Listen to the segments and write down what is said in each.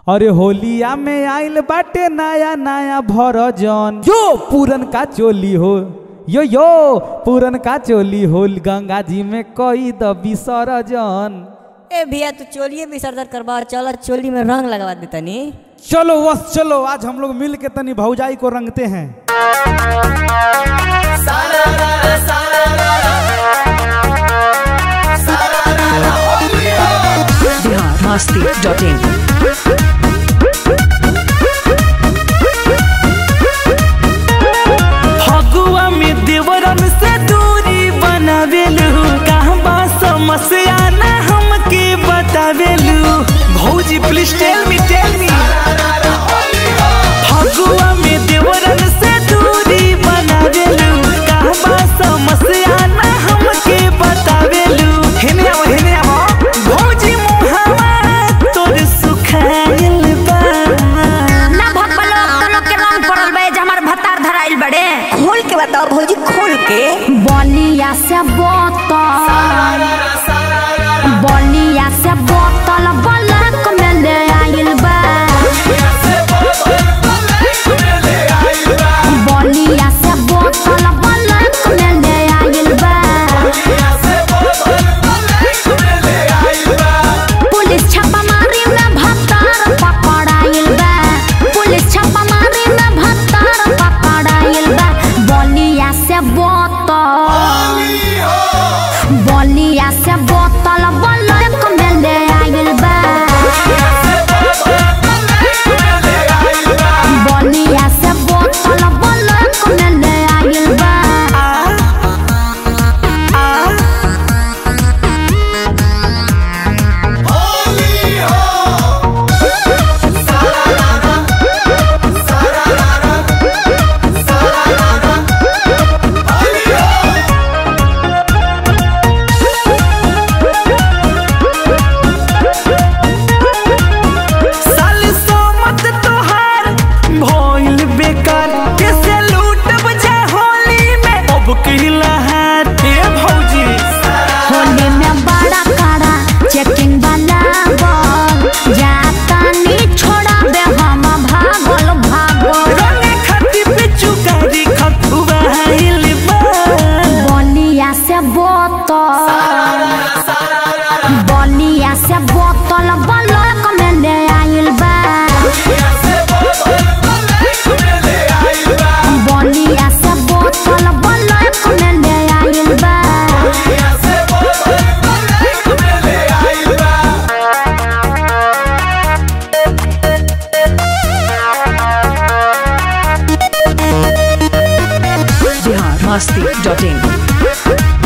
अरे होलिया में आइल बाटे नया नया भरजन जो पूरन का चोली हो यो यो पूरन का चोली हो गंगा जी में कई द विसर्जन ए भैया तू चोलिए विसर्जन करवा चल चोली में रंग लगवा दे तनी चलो बस चलो आज हम लोग मिल के तनी भौजाई को रंगते हैं biharmasti.in फगुआ में देवरन से दूरी बनावेलू कहाँ बा समस्या ना हमके बतावेलू भौजी please tell me tell me Phagua में देवरन से दूरी बनावेलू कहाँ बा समस्या ना हमके बतावेलू हेने आओ हेने आओ भौजी मुहावा तोर सुखाइल बा ना भगवान लोग तो लोग के रंग पड़ल बे जे हमार भतार धराइल बड़े खोल के बताओ भौजी खोल के बलिया से बोतल बलिया से बोतल बलक में ले आइल बा बलिया से बोतल बलक में ले आइल बा पुलिस छापामारी में भत्तार पकड़ाइल बा पुलिस छापामारी में भत्तार पकड़ाइल बा बलिया से बोतल बलिया से बोतल बलक में ले आइल बा बलिया से बोतल बलक में ले आइल बा साल सोमत तोहार भइल बेकार कैसे लूटब जा होली में अब कहला हाथ ए भौजी होली में बड़ा कड़ा चेकिंग वाला बल जाता नी छोड़ा दे हम भागल भागल रंगे खाती पे चुकारी खतुआ हिल बा बलिया से बोतल बलिया से बोतल बलक में ले आइल बा बलिया से बोतल बलक में ले आइल बा biharmasti.in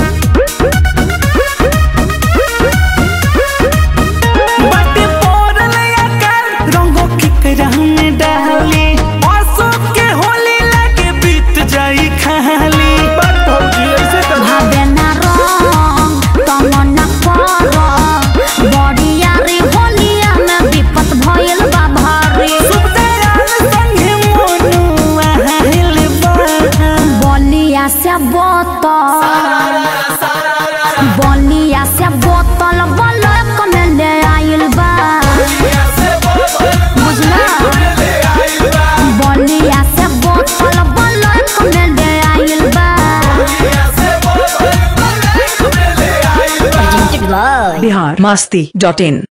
बाटे पड़ल आकार रंगों की करह में डाली अशोक के होली लागे बीत जाई खाली बात भौजी ऐसे कर भावे ना रंग तमन ना कर बड़िया रे होलिया में विपत भइल बा भारी सुबदयाल संगे मोनुआ हिल बा बलिया से बोतल बलिया से बोतल बलक में ले आइल बा बुझला बलिया से बोतल बलक में ले आइल बा biharmasti.in